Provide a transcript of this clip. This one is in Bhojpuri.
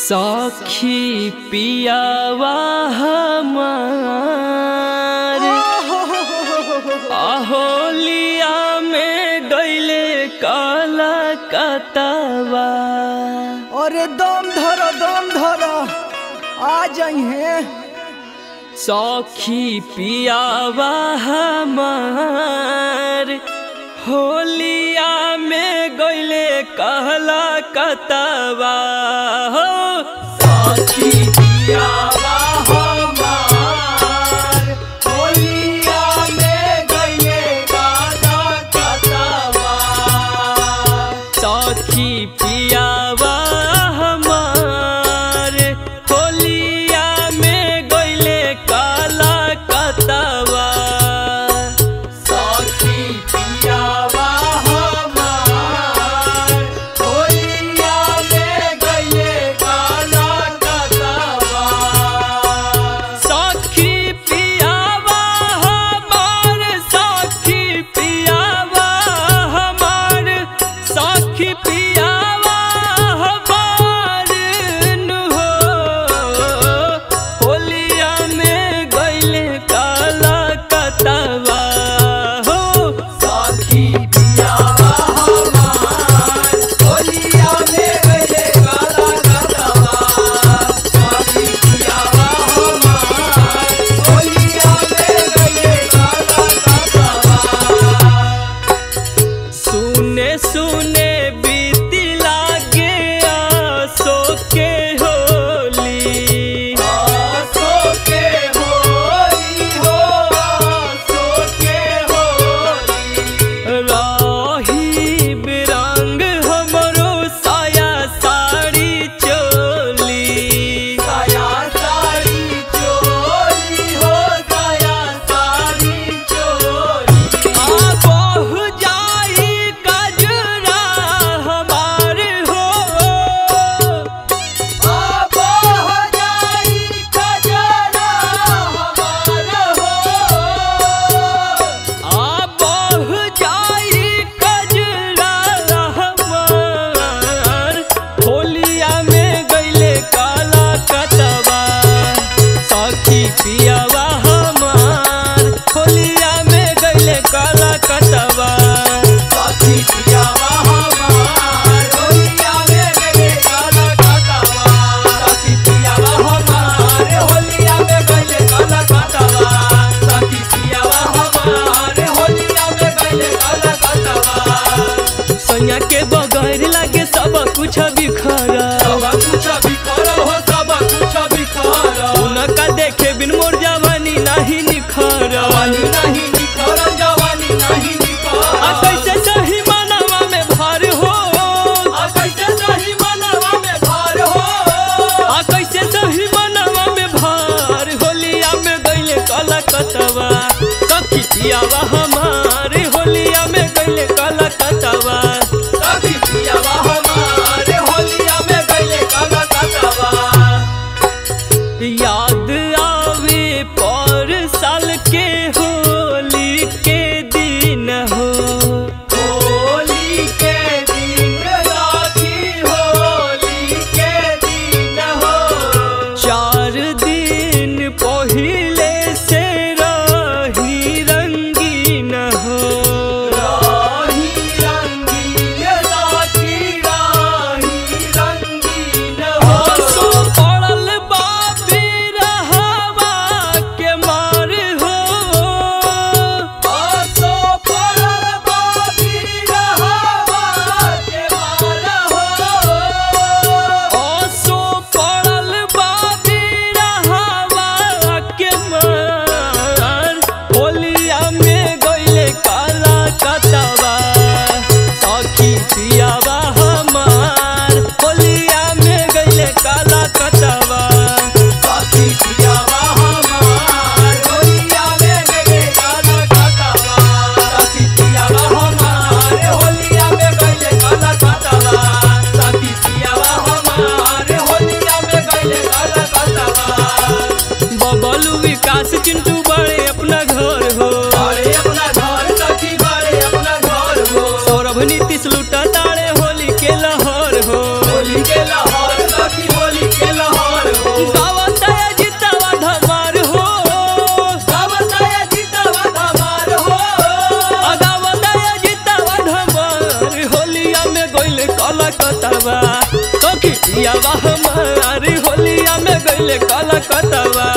सखी पियावा हमार अहोलिया में गईले काला कतवा अरे दम धरो दम धरो आ जाइए सखी पियावा हमार होलिया में गईले कहला कतवा हो सखी पियावा हमार होलिया में गईले कहला कतवा सखी पियावा हमार होलिया में गईले काला कतवा सखी पियावा हमार होलिया में गईले काला कतवा सखी पियावा हमार सखी पियावा हमार सखी पियावा हमार नु हो होलिया में गईले काला कतवा हो सखी पियावा हमार होलिया में गईले काला कतवा सखी पियावा हमार होलिया में गईले काला कतवा सुने सुने बीती लागे आसो के होली आसो के होली हो आसो के होली राही बिरंग हमरो साया साड़ी चोली साया साड़ी चोली हो साया साड़ी चोली आ बहु जाई कजरा हमार हो आ बहु जाई कजरा हमार हो आ बहु जाई कजरा हमार होलिया में गईले काला कतवा सखी पियावा हमार होलिया में गईले काला कतवा सखी पियावा हमार होलिया में गईले काला कतवा सखी पियावा हमार होलिया में गईले काला कतवा सखी पियावा हमार होलिया में गईले काला कतवा सैया के बगैर लागे सब कुछ बिखरा सब कुछ बिखरा हो सब कुछ बिखरा उनका देखे बिन मोर जवानी नहीं निखरा जवानी नहीं निखरा जवानी नहीं निखरा आ कैसे सही मनवा में भार हो आ कैसे सही मनवा में भार हो आ कैसे सही मनवा में भार होलिया में गईले काला कतवा सखी पियावा हमारे होलिया में गईले काला कतवा सखी पियावा हमारे होलिया पियावा हमार होलिया में गइले कलकतवा